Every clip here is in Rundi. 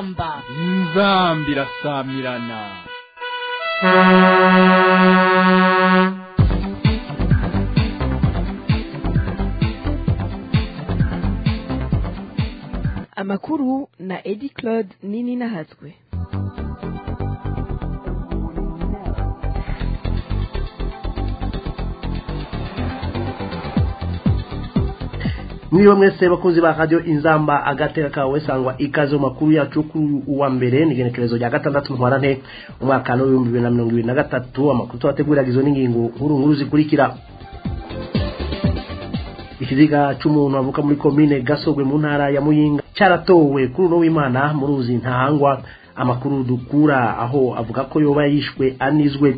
inzamba inzamba irasamirana amakuru na edi claude nini nahatswe mwiriwe mwese bakunzi ba radio inzamba agateka kawe sangwa ikaze mu makuru yacu kuri uwa mbere ni igenekerezo rya gatandatu ntwarante umwaka w'ibihumbi bibiri na mirongo ibiri na gatatu amakuru tubategurira izo n'ingingo nkuru nkuru zikurikira ikiziga c'umuntu avuka muri komine gasogwe mu ntara ya muyinga caratowe kuri uno w'imana mu ruzi ntahangwa amakuru dukura aho avuga ko yoba yishwe anizwe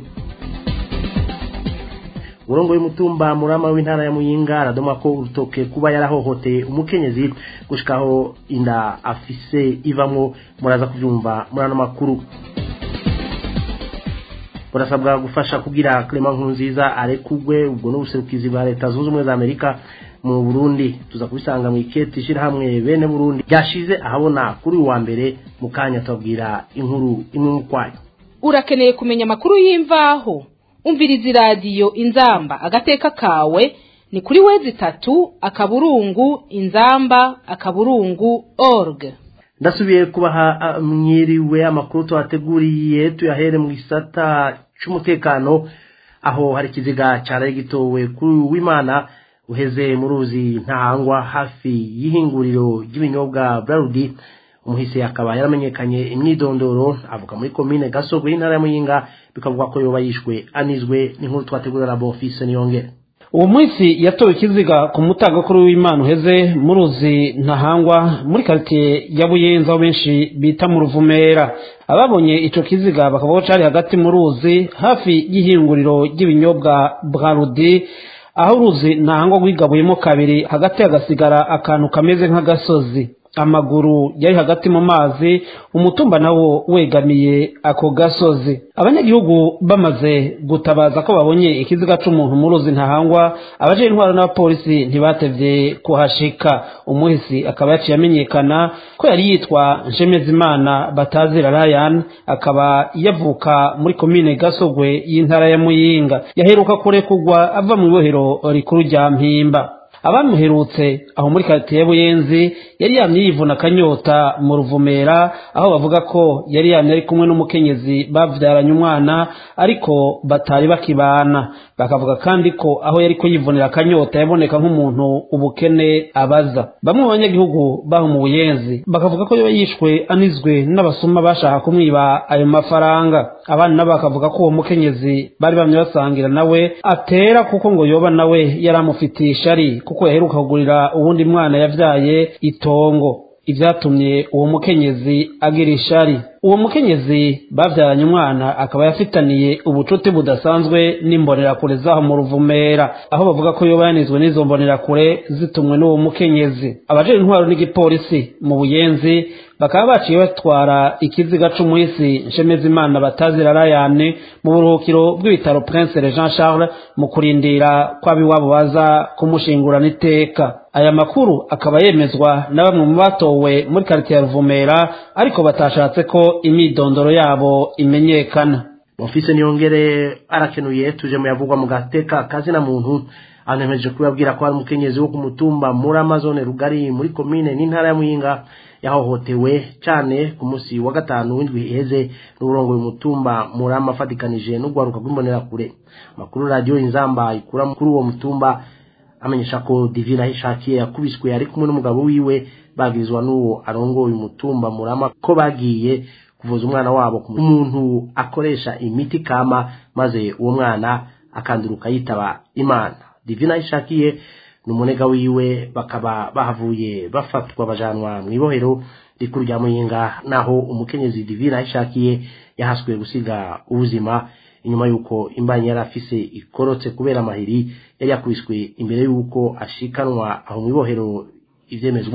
urongo y'umutumba murama w'intara ya muyinga aradoma ko urutoke kuba yarahohoteye umukenyezi gushikaho inda afise ivamwo muraza kuvyumva muri ano makuru burasabwa gufasha kugira Clement Nkurunziza arekugwe ubwo n'ubuserukizi bwa leta zunze ubumwe za Amerika mu Burundi tuza kubisanga mu iketi ishirahamwe bene Burundi ryashize ahabona kuri uwa mbere mu kanya tubabwira inkuru imwe mu kwayo urakeneye kumenya amakuru y'imvaho umviriza iradiyo inzamba agateka kawe ni kuri wezi itatu akaburungu inzamba akaburungu org ndasubiye kubaha mwiriwe amakuru tuhateguriye tuyahere mu gisata c'umutekano aho hari ikiziga caraye gitowe kuri w'imana uheze mu ruzi ntahangwa hafi y'ihinguriro ry'ibinyobwa brarudi umuhisi akaba yaramenyekanye imyidondoro avuga muri komine gasogo y'intara ya muyinga bikavuga ko yoba yishwe anizwe n'inkuru twategurira na bonfise niyongere uwo munsi yatowe ikiziga ku mutagakuru w'imana uheze mu ruzi ntahangwa muri karitsiye ya buyenzi aho benshi bita mu ruvumera ababonye ico kiziga bakavuga ko cari hagati mu ruzi hafi y'ihinguriro ry'ibinyobwa brarudi aho uruzi ntahangwa rwigabuyemo kabiri hagati hagasigara akantu kameze nk'agasozi amaguru yari hagati mu mazi umutumba nawo wegamiye ako gasozi abanyagihugu bamaze gutabaza ko babonye ikiziga c'umuntu mu ruzi ntahangwa abaje intwaro n'abapolisi ntibatevye kuhashika umuhisi akaba yaciye amenyekana ko yari yitwa nshemezimana batazira ryan akaba yavuka muri komine gasogwe y'intara ya muyinga yaheruka kurekurwa ava mu ibohero rikuru rya mpimba abamuherutse aho muri karitsiye buyenzi yari yamye yivuna akanyota mu ruvumera aho bavuga ko yari yamye ari kumwe n'umukenyezi bavyaranye umwana ariko batari bakibana bakavuga kandi ko aho yari ko yivunira akanyota yaboneka nk'umuntu ubukene abaza bamwe mu banyagihugu baho mu buyenzi bakavuga ko yoba yishwe anizwe n'abasuma bashaka kumwiba ayo mafaranga abandi nabo bakavuga ko uwo mukenyezi bari bamye basangira nawe atera kuko ngo yoba nawe yari amufitiye ishari kuko yaheruka kugurira uwundi mwana yavyaye itongo ivyatumye uwo mukenyezi agira ishari uwo mukenyezi bavyaranye umwana akaba yafitaniye ubucuti budasanzwe n'imbonerakure zaho mu ruvumera aho bavuga ko yoba yanizwe n'izo mbonerakure zitumwe n'uwo mukenyezi abajejwe intwaro n'igipolisi mu buyenzi bakaba baciye batwara ikiziga c'umuhisi nshemezimana batazira rayane mu buruhukiro bw'ibitaro prince jean charles mu kurindira kw'abiwabo baza kumushingurana iteka aya makuru akaba yemezwa na bamwe mu batowe muri karitiye ya ruvumera ariko batashatse ko imyidondoro yabo imenyekana bonfise niyongere arakenuye tuje mu yavugwa mu gateka kazina muntu anemeje kubabwira ko hari umukenyezi wo ku mutumba muri amazone rugari muri komine n'intara ya muyinga yahohotewe cyane ku munsi wa gatanu w'indwi iheze n'uburongo umutumba murama afatikanije n'urwaruka rw'imbonerakure amakuru radiyo inzamba ikura kuri uwo mutumba amenyesha ko divina ahishakiye yakubiswe ari kumwe n'umugabo wiwe bagirizwa n'uwo arongoye umutumba murama ko bagiye kuvuza umwana wabo umuntu akoresha imiti kama maze uwo mwana akanduruka yitaba imana divina ahishakiye ni umunega wiwe bakaba bahavuye bafatwa bajanwa mu ibohero rikuru rya muyinga naho umukenyezi divina ahishakiye yahaswe gusiga ubuzima inyuma y'uko imbanyi yari afise ikorotse kubera amahiri yari yakubiswe imbere y'uko ashikanwa aho mu ibohero ivyemezwa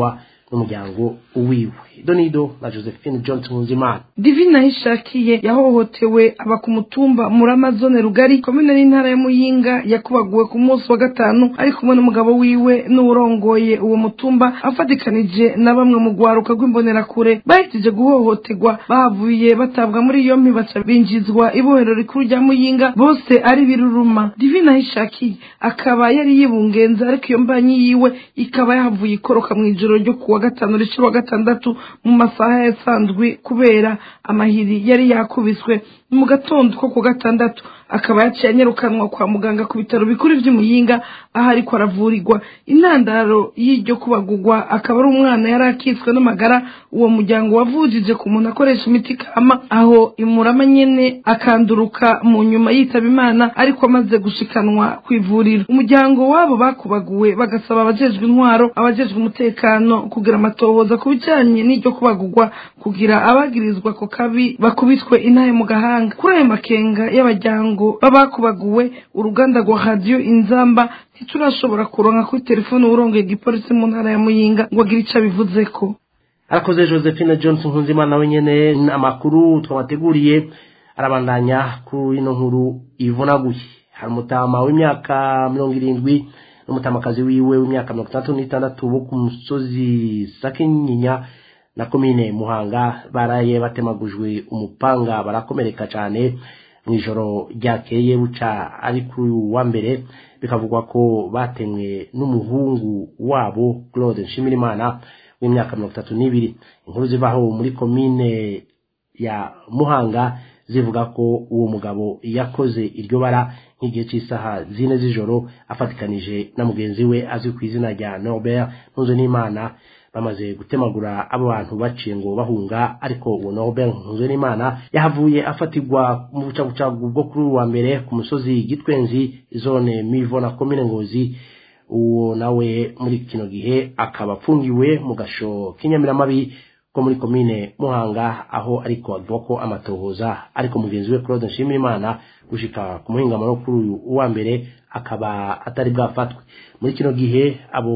n'umuryango wiwe donido na josephine johnson nkunzimana divina hishakiye yahohotewe aba ku mutumba muri amazone rugari komine n'intara ya muyinga yakubaguwe ku munsi wa gatanu ari kumwe n'umugabo wiwe n'uwurongoye uwo mutumba afatikanije na bamwe mu rwaruka rw'imbonerakure bahejeje guhohoterwa bahavuye batabwa muri yompi baca binjizwa ibohero rikuru rya muyinga bose ari biruruma divina hishakiye akaba yari yibungenze ariko iyo mbanyi yiwe ikaba yahavuye ikoroka mu ijoro ryo kuwa gatanu rishira wa gatandatu mu masaha yasanzwe kubera amahiri yari yakubiswe mu gatondo ko ku gatandatu akaba yaciye anyarukanwa kwa muganga ku bitaro bikuru vy'imuyinga aho ariko aravurirwa intandaro y'iryo kubagurwa akaba ari umwana yari akitswe n'amagara uwo muryango wavujije ku muntu akoresha imiti kama aho imurama nyene akanduruka mu nyuma yitaba imana ariko amaze gushikanwa ku ivuriro umuryango wabo bakubaguwe bagasaba abajejwe intwaro abajejwe umutekano kugira amatohoza ku bijanye n'iryo kubagurwa kugira abagirizwa ko kabi bakubitwe intahe mu gahanga kuri ayo makenga y'abajyango babakubaguwe uruganda rwa radiyo inzamba ntiturashobora kuronka kuri telefone uwurongeye igipolisi mu ntara ya muyinga ngo agire ico abivuzeko arakoze josephine johnson nkunzimana we nyene amakuru twabateguriye arabandanya kuri ino nkuru ivunaguye hari umutama w'imyaka mirongo irindwi n'umutamakazi wiwe w'imyaka mirongo itandatu n'itandatu bo ku musozi sakinyinya na komine muhanga baraye batemagujwe umupanga barakomereka cyane mu ijoro ryakeye buca ari kuri uyu wa mbere bikavugwa ko batemwe n'umuhungu wabo claude nshimirimana w'imyaka mirongo itatu n'ibiri inkuru zivaho muri komine ya muhanga zivuga ko uwo mugabo yakoze iryo bara nk'igihe cy'isaha zine z'ijoro afatikanije na mugenzi we azwi ku izina rya norbert ntunze n'imana bamaze gutemagura abo bantu baciye ngo bahunga ariko uwo norbert ntunze n'imana yahavuye afatirwa mu bucagucagu bwo kuri uwa mbere ku musozi gitwenzi zone mivo na komine ngozi uwo nawe muri kino gihe akaba apfungiwe mu gasho k'inyamiramabi ko muri komine muhanga aho ariko avuga ko amatohoza ariko mugenzi we claude nshimirimana gushika ku muhingamo no kuri uyu uwa mbere akaba atari bwafatwe muri kino gihe abo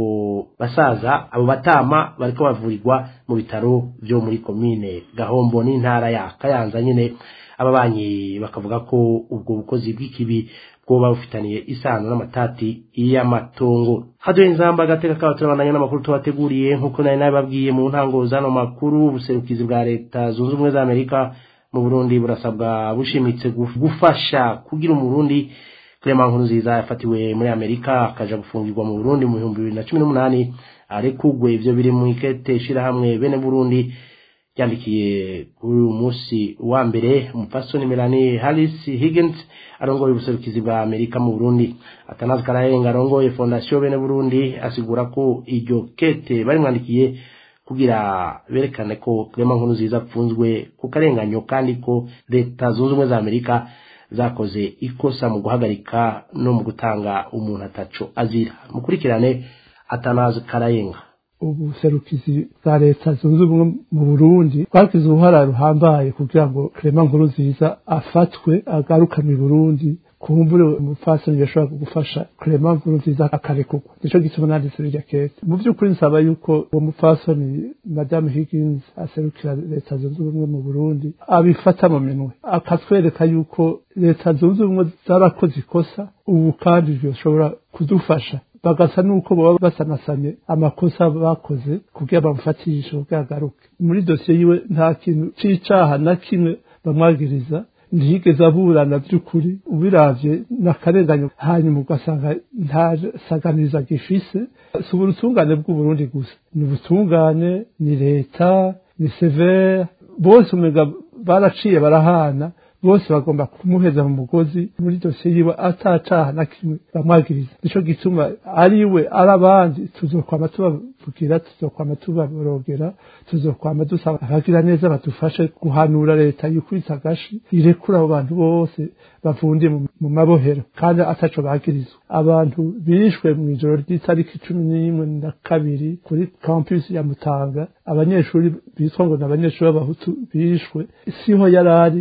basaza abo batama bariko bavurirwa mu bitaro byo muri komine gahombo n'intara ya kayanza nyine ababanyi bakavuga ko ubwo bukozi bw'ikibi bwoba bufitaniye isano n'amatati y'amatongo haduye inzamba agateka kaba turabandanya n'amakuru tubateguriye nk'uko nari nabibabwiye mu ntango z'ano makuru ubuserukizi bwa leta zunze ubumwe za amerika mu burundi burasabwa bushimitse gufasha kugira umurundi Clement Nkurunziza yafatiwe muri Amerika akaja gufungirwa mu Burundi mu bihumbi bibiri na cumi n'umunani arekugwe ivyo biri mu ikete shirahamwe bene Burundi yandikiye kuri uyu munsi wa mbere umupfasoni Melanie Harris Higgins arongoye ubuserukizi bwa Amerika mu Burundi atanazi karayenga arongoye fondation bene Burundi asigura ko iryo kete bari mwandikiye kugira berekane ko Clement Nkurunziza apfunzwe ku karenganyo kandi ko leta zunze ubumwe za Amerika zakoze ikosa mu guhagarika no mu gutanga umuntu ataco azira mukurikirane atanazi karayenga ubuserukizi bwa leta zunze ubumwe mu burundi bwagize uruhara ruhambaye kugira ngo Clement Nkurunziza afatwe agarukanwe i burundi kumbure umupfasoni yashobora gufasha Clement Nkurunziza akarekurwa nico gituma nanditse irya kete mu by'ukuri nsaba yuko uwo mupfasoni madame Higgins aserukira leta zunze ubumwe mu burundi abifata mu minwe akatwereka yuko leta zunze ubumwe zarakoze ikosa ubu kandi byoshobora kudufasha bagasa nuko baba basanasanye amakosa bakoze kugira bamufatishe kugira agaruke muri dosiye yiwe nta kintu c'icaha na kimwe bamwagiriza ntiyigeze aburana by'ukuri ubiravye n'akarenganyo hanyuma ugasanga nta saganiriza gifise si ubutungane bw'uburundi gusa ni ubutungane ni leta ni severe bose umenga baraciye barahana bose bagomba kumuheza mu mugozi muri dosiye yiwe atacaha na kimwe bamwagiriza nico gituma ari we ari abandi tuzokwama tubavugira tuzokwama tubaborogera tuzokwama dusaba abagira neza badufashe guhanura leta yikubita agashi irekura abo bantu bose bavundiye mu mabohero kandi ataco bagirizwa abantu bishwe mu ijoro ry'itariki cumi n'imwe na kabiri kuri campus ya mutanga abanyeshuri bitwa ngo ni abanyeshuri b'abahutu bishwe siho yarari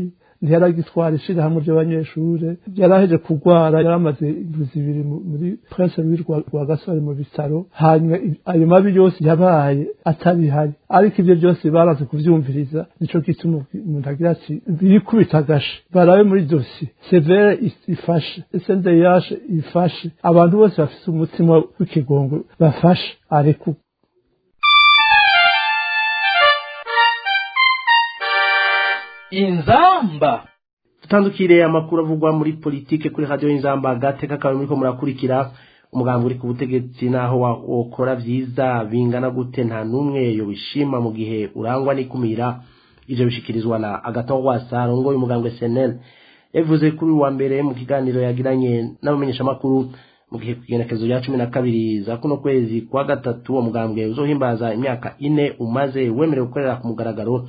ntiyaragitwara ishirahamwe ry'abanyeshure yaraheje kurwara yaramaze indwi zibiri mu- muri prince louis rwa rwa gasore mu bitaro hanyuma i- ayo mabi yose yabaye atabihari ariko ibyo byose baraze kuvyumviriza nico gituma umuntu agira ati birikubita agashe barabe muri dosi severe is- ifashe sndh ifashe abantu bose bafise umutima w'ikigongo bafashe areku inzamba dutandukire amakuru avugwa muri politike kuri radiyo y'inzamba agateka kawe muriko murakurikira umugambi uri ku butegetsi naho wa- wokora vyiza bingana gute nta n'umwe yobishima mu gihe urangwa n'ikumira ivyo bishikirizwa na agaton wasa arongoye umugambwe senel yabivuze kuri uyu wa mbere mu kiganiro yagiranye n'abamenyeshamakuru mu gihe kugenekezo rya cumi na kabiri za kuno kwezi kwa gatatu uwo mugambwe uzohimbaza imyaka ine umaze wemerewe gukorera ku mugaragaro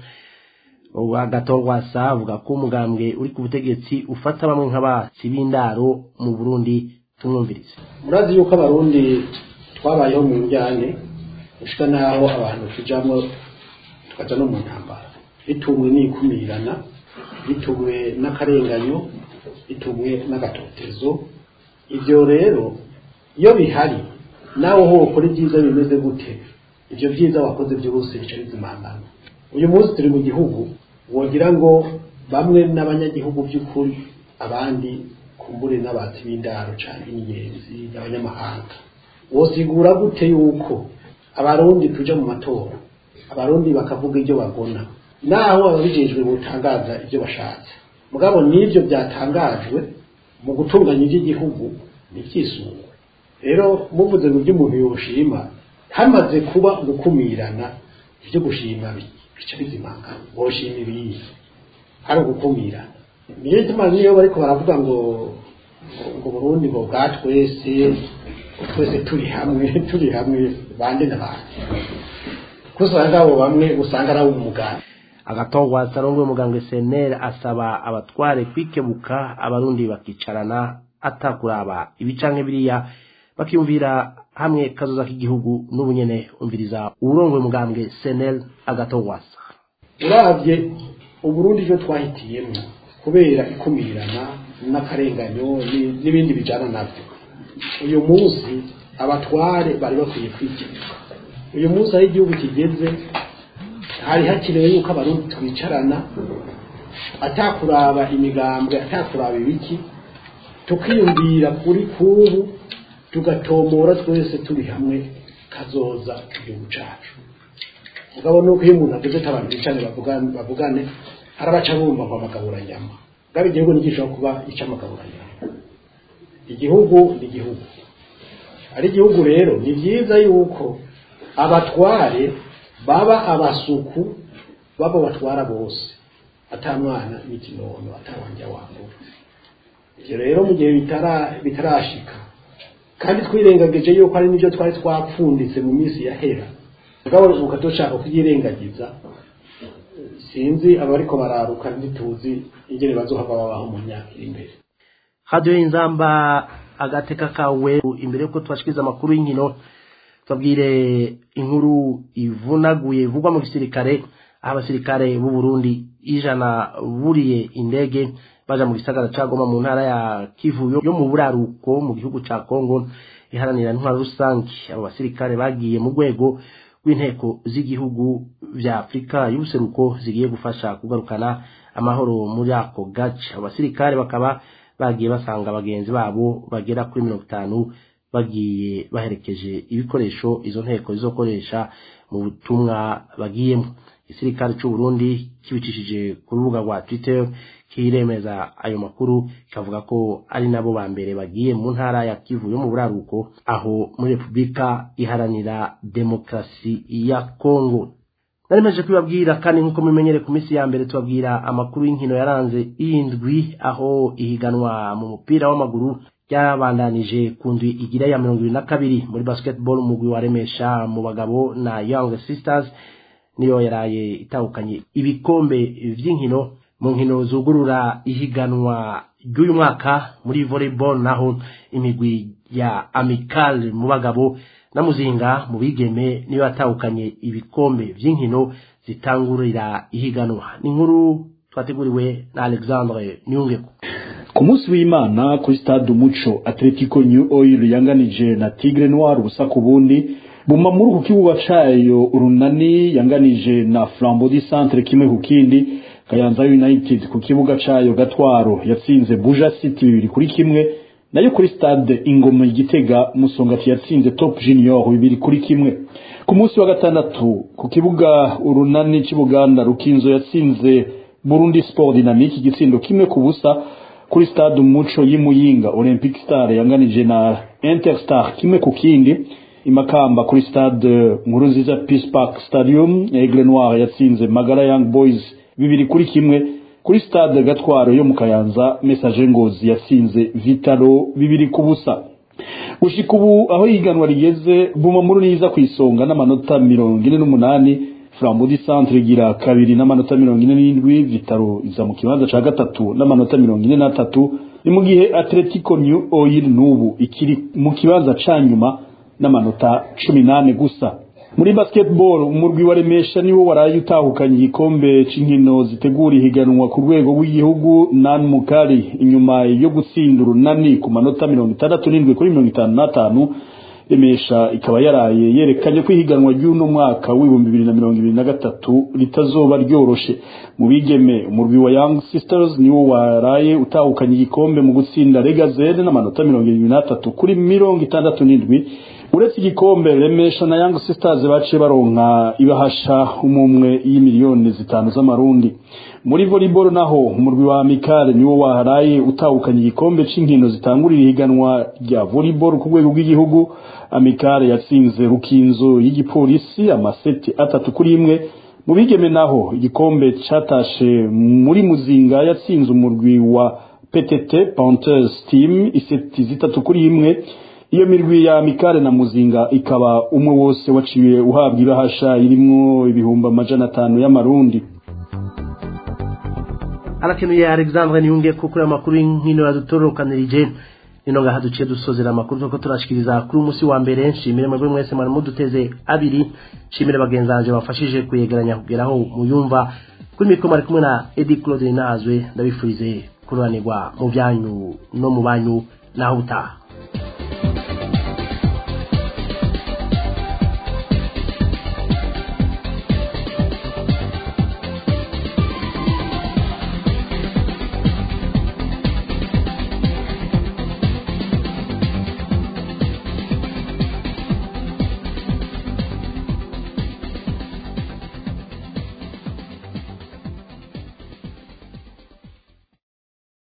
agatorwasa avuga ko umugambwe uri ku butegetsi ufata bamwe nk'abatsi b'indaro mu burundi tumwumvirize murazi yuko abarundi twabayeho mu njyane gushika n'aho abantu tujamwo tukaja no mu ntambara bitumwe n'ikumirana bitumwe n'akarenganyo bitumwe n'agatotezo ivyo rero iyo bihari nawe ho ukora ibyiza bimeze gute ivyo vyiza wakoze byose bica bizimangana uyu munsi turi mu gihugu wogira ngo bamwe n'abanyagihugu by'ukuri abandi kumbure n'abatsi b'indaro cyane n'ingenzi n'abanyamahanga wosigura gute yuko abarundi tuja mu matora abarundi bakavuga ibyo bagona naho ababijejwe butangaza ibyo bashatse mugabo n'ibyo byatangajwe mu gutunganya iby'igihugu n'ibyisungwe rero muvuze ngo ibyo umuntu yoshima hamaze kuba gukumirana ibyo gushima bica bizimangana woshima ibiyi hari ugukumirana niyo ituma niyo bariko baravuga ngo ngo Burundi ngo bwa twese twese turi hamwe turi hamwe bande na bande kusanga abo bamwe usanga ari umuganda agatongwasa arongoye umugambwe senel asaba abatware kwikebuka abarundi bakicarana atakuraba ibicanke biriya bakiyumvira hamwe kazoza k'igihugu n'ubunyene umviriza uwurongoye umugambwe senel agatongwasa uravye uburundi ivyo twahitiyemwo kubera ikumirana n'akarenganyo ni- n'ibindi bijana navyo uyu munsi abatware bari bakwiye kwikebuka uyu munsi aho igihugu kigeze hari hakenewe yuko abarundi twicarana atakuraba imigambwe atakuraba ibiki tukiyumvira kuri kubu tugatomora twese turi hamwe kazoza igihugu cacu mugabo nuko iyo umuntu ageze ati abantu bicane bavugane bavugane arabaca bumva ngo amagaburanyama ngabe igihugu ntigishobora kuba ic'amagaburanyama igihugu ni igihugu ari igihugu rero ni byiza yuko abatware baba abasuku baba batwara bose ata mwana n'ikinono atawanja wambura ivyo rero mu gihe bitara- bitarashika kandi twirengagije yuko ari nibyo twari twapfunditse mu minsi yahera mugabo uka dushaka kubyirengagiza sinzi abariko bararuka ntituzi ingene bazohava babaho mu myaka iri imbere radiyo y'inzamba agateka kawe imbere yuko tubashikiriza amakuru y'inkino tubabwire inkuru ivunaguye ivugwa mu gisirikare aho abasirikare b'u Burundi ijana buriye indege baja mu gisagara ca Goma mu ntara ya Kivu yo- yo mu buraruko mu gihugu ca Kongo iharanira intwaro rusange abo basirikare bagiye mu rwego rw'inteko z'igihugu vya Afurika y'ubuseruko zigiye gufasha kugarukana amahoro muri ako gace abo basirikare bakaba bagiye basanga bagenzi babo bagera kuri mirongo itanu bagiye baherekeje ibikoresho izo nteko zizokoresha mu butumwa bagiyemo igisirikare cy'u Burundi kibicishije ku rubuga rwa Twitter kiremeza ayo makuru kikavuga ko ari nabo ba mbere bagiye mu ntara ya Kivu yo mu buraruko aho muri Repubulika iharanira demokarasi ya Kongo narimeje kubibabwira kandi nk'uko mumenyere ku minsi ya mbere tubabwira amakuru y'inkino yaranze indwi aho ihiganwa mu mupira w'amaguru ryabandanije ku ndwi igira ya mirongo ibiri na kabiri muri basketball umugwi wa remesha mu bagabo na young sisters niyo yaraye itahukanye ibikombe vy'inkino mu nkino zugurura ihiganwa ry'uyu mwaka muri volleyball naho imigwi ya amical mu bagabo na muzinga mu bigeme niyo yatahukanye ibikombe vy'inkino zitangurira ihiganwa ni inkuru twateguriwe na alexandre nyungeko ku munsi w'imana kuri stade umuco atletico new oil yanganije na tigre noir ubusa ku bundi buma muri ku kibuga cayo urunani yanganije na flambeau du centre kimwe ku kindi kayanza united ku kibuga cayo gatwaro yatsinze buja city bibiri kuri kimwe nayo kuri stade ingoma igitega musongati yatsinze top junior bibiri kuri kimwe ku munsi wa gatandatu ku kibuga urunani c'ibuganda rukinzo yatsinze burundi sport dynamique igitsindo kimwe ku busa kuri stade umuco y'imuyinga olympic star yanganije na interstar kimwe ku kindi imakamba kuri stade nkuru nziza peace park stadium aigle noir yatsinze magara young boys bibiri kuri kimwe kuri stade gatwaro yo mu kayanza message ngozi yatsinze vitalo bibiri ku busa gushika ubu aho ihiganwa rigeze buma muri niza ku isonga n'amanota mirongo ine n'umunani flambeau du centre igira kabiri n'amanota mirongo ine n'indwi vitaro iza mu kibanza ca gatatu n'amanota mirongo ine n'atatu ni mu gihe atletico new oil n'ubu ikiri mu kibanza ca nyuma n'amanota cumi n'ane gusa muri basketball umurwi wa remesha niwo waraye utahukanye igikombe c'inkino zitegura ihiganwa ku rwego rw'igihugu nan mukari inyuma yo gutsinda urunani ku manota mirongo itandatu n'indwi kuri mirongo itanu n'atanu remesha ikaba yaraye yerekanye ko ihiganwa ry'uno mwaka w'ibihumbi bibiri na mirongo ibiri na gatatu ritazoba ryoroshe mu bigeme umurwi wa young sisters niwo waraye utahukanye igikombe mu gutsinda regazede n'amanota mirongo irindwi n'atatu kuri mirongo itandatu n'indwi uretse igikombe remesha na young sisters baciye baronka ibahasha umumwe y'imiliyoni zitanu z'amarundi muri volleyball naho umurwi wa amikare niwo waharaye utahukanye igikombe c'inkino zitangurira ihiganwa rya volleyball ku rwego rw'igihugu amikare yatsinze rukinzo y'igipolisi amaseti atatu kuri imwe mu bigeme naho igikombe catashe muri muzinga yatsinze umurwi wa ptt panthers team iseti zitatu kuri imwe iyo mirwi ya mikare na muzinga ikaba umwe wose waciye uhabwa ibahasha irimwo ibihumbi amajana atanu y'amarundi arakenuye alexandre niyunge ko kuri amakuru y'inkino yadutorokanirije nino ngaha duciye dusozera amakuru tuko turashikiriza kuri umunsi wa mbere nshimire mwebwe mwese mwari muduteze abiri nshimire bagenzi banje bafashije kuyegeranya kugeraho muyumva kuri mikoro mwari kumwe na edi claude nazwe ndabifurize kururanirwa mu byanyu no mu banyu naho utaha